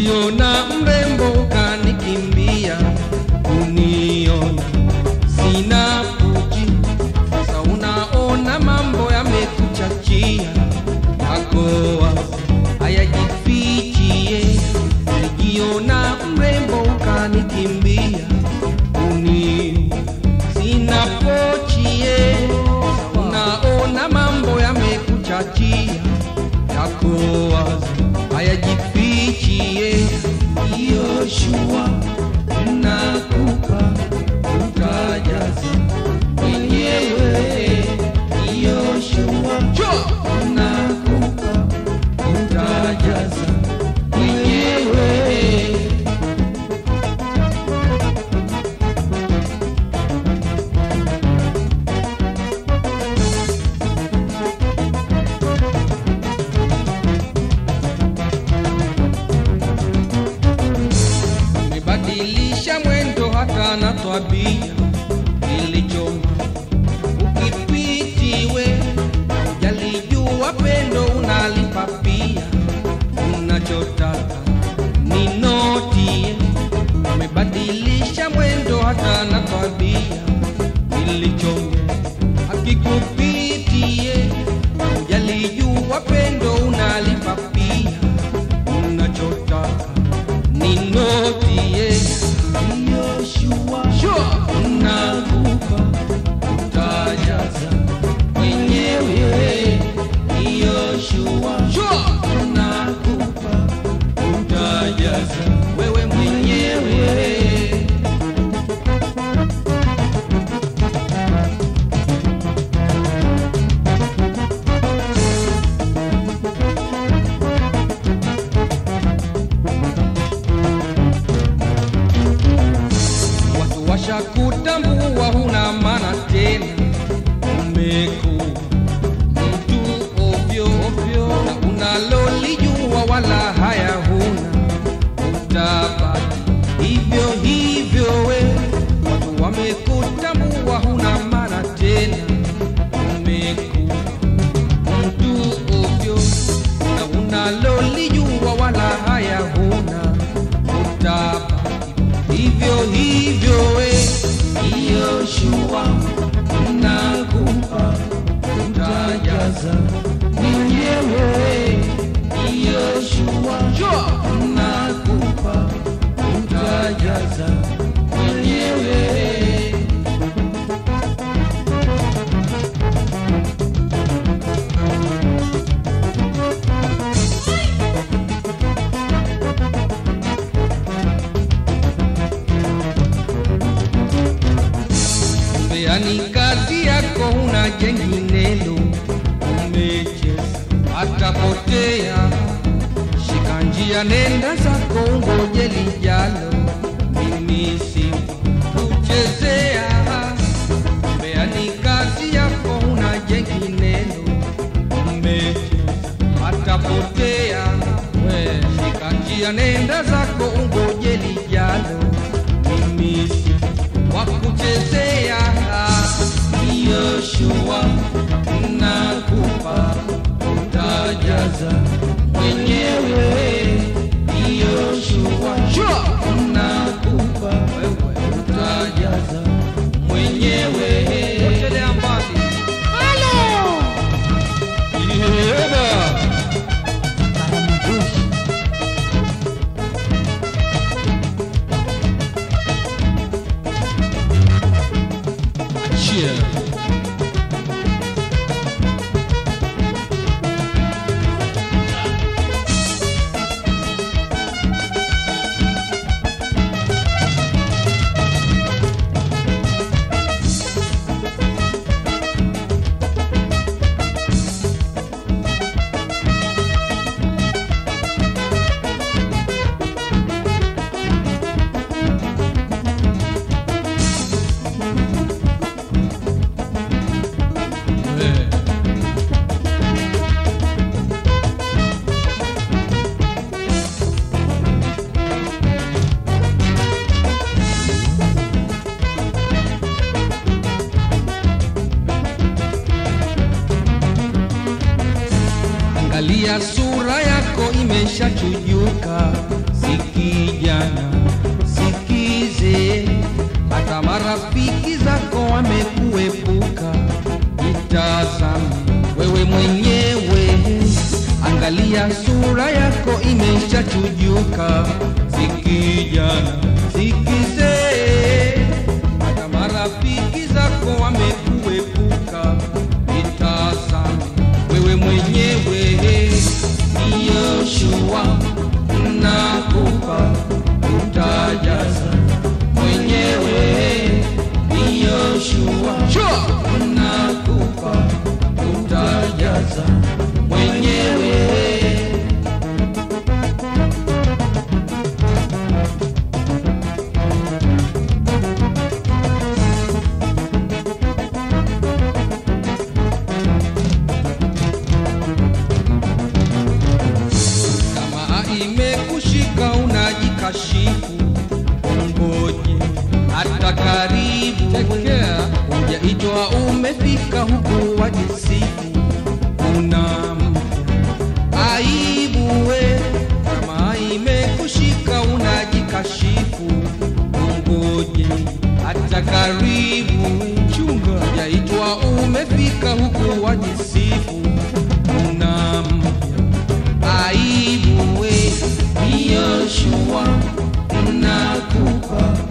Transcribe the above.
Nilijiona mrembo kanikimbia uniona sina puji. Sasa unaona mambo yamekuchachia yako wazi hayajifichie. Nilijiona mrembo kanikimbia uniona sina pochie. Sasa unaona mambo yamekuchachia yako wazi hayajifichie. Yoshua nakupa utajaza mwenyewe. Yoshua nakupa utajaza mwenyewe. Umebadilisha mwendo hata na twabia ilichoma ukipitiwe jalijua pendo unalipa pia unachotaka ni notie umebadilisha mwendo hata na twabia ilichoma akikupitie jalijua pendo unalipa pia unachotaka ni notie Yoshua sure. nakupa utajaza mwenyewe Yoshua sure. nakupa utajaza wewe mwenyewe watu washakutambua huna maana tena, umekuwa mtu ovyo ovyo, na unalolijua wala haya huna, utabaki hivyo hivyo we. Watu wamekutambua huna maana tena, umekuwa mtu ovyo, na unalolijua wala haya huna, utabaki hivyo hivyo we Yoshua nakupa utajaza mwenyewe Yoshua nakupa utajaza mwenyewe Mbeani kazi yako huna jenginelo, umecheza atapotea. Shika njia, nenda zako, ungoje lijalo. Mimi si kuchezea. Mbeani kazi yako huna jenginelo, umecheza atapotea. We shika njia, nenda zako, ungoje lijalo. Mimi si wa kuchezea Yoshua nakupa utajaza mwenyewe Yoshua nakupa utajaza mwenyewe potelea mbali Yeba. Cheer. imeshachujuka, sikijana sikize, hata marafiki zako wamekuepuka. Itazame wewe mwenyewe, angalia sura yako imeshachujuka, sikijana sikize, hata marafiki zako wamekuepuka. Itazame wewe mwenyewe, ni Yoshua nakupa, utajaza mwenyewe, ni Yoshua nakupa, utajaza mwenyewe. kama imekushika unajikashifu, ngoje hata karibu. Hujaitwa umefika huku wajisifu, una mpya aibu we. Kama imekushika unajikashifu, ngoje hata karibu. Chunga, hujaitwa umefika huku wajisifu, una mpya aibu we ni Yoshua nakupa